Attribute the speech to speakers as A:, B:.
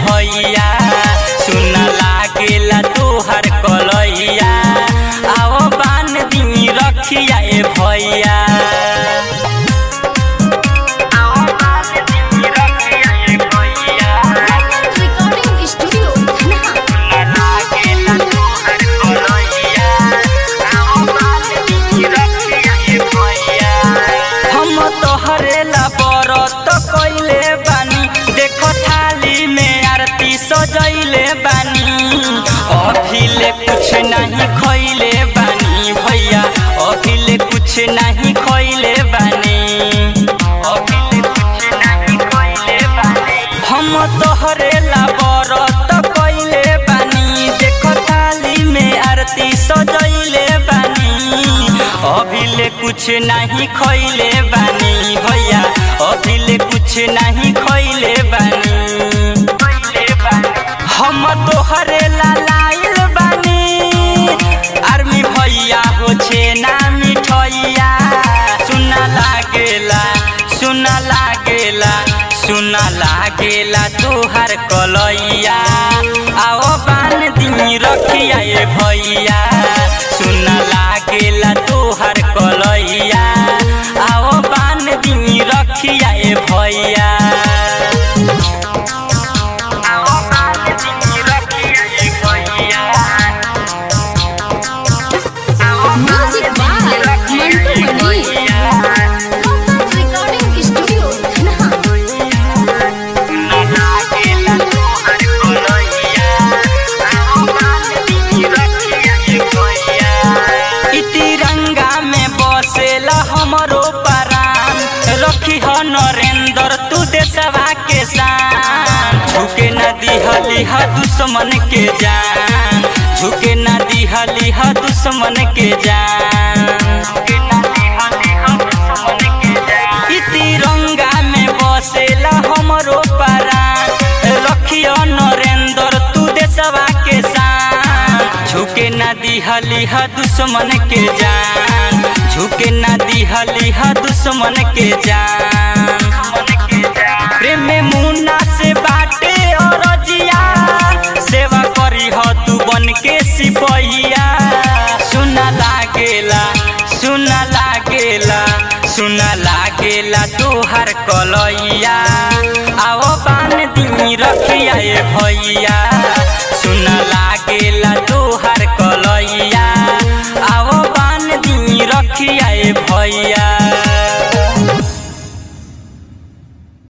A: भैया सुन लागेला तोहर कलैया आओ बान दी रखिया ए भैया आओ बान दी रखिया ए भैया
B: रिकॉर्डिंग स्टूडियो धनहा
A: हम तोहरे ला बरत कइले बानी देखो थाली में आरती सजैले बानी अभिले कुछ नहीं खइले बानी भैया अभिले कुछ नहीं खइले बानी अभिले कुछ नहीं खइले बानी हम तोहरे ला बरत कइले बानी देखो थाली में आरती सजैले बानी अभिले कुछ नहीं खइले बानी भैया अभिले कुछ नहीं खइले बानी हम तोहरे ला लाइल बानी आर्मी भैया हो छे ना मिठैया सुना लागेला सुना लागेला सुना लागेला तोहर कलैया आओ बान दी रखिया ए भैया सुना लागेला तोहर कलैया आओ बान दी रखिया ए भैया आओ बान दी रखिया ए भैया आओ
B: music by Mantu Mani recording studio Dhanha
A: इ तिरंगा में बसेला हमरो परान रखी ह नरेंद्र तू देशवा के शान झुके न दिहली ह दुश्मन के जान झुके न दिहली ह दुश्मन के जान इ तिरंगा में बसेला हमरो परान रखियो नरेंद्र तू देशवा के शान झुके न दिहली ह दुश्मन के जान झुके न दिहली ह दुश्मन के जान प्रेम में मुन्ना से बाटे और जिया सेवा करी ह तू बन के सिपहिया सुना लागेला सुना लागेला सुना लागेला तोहर कलैया आओ बान दी रखिया ए भैया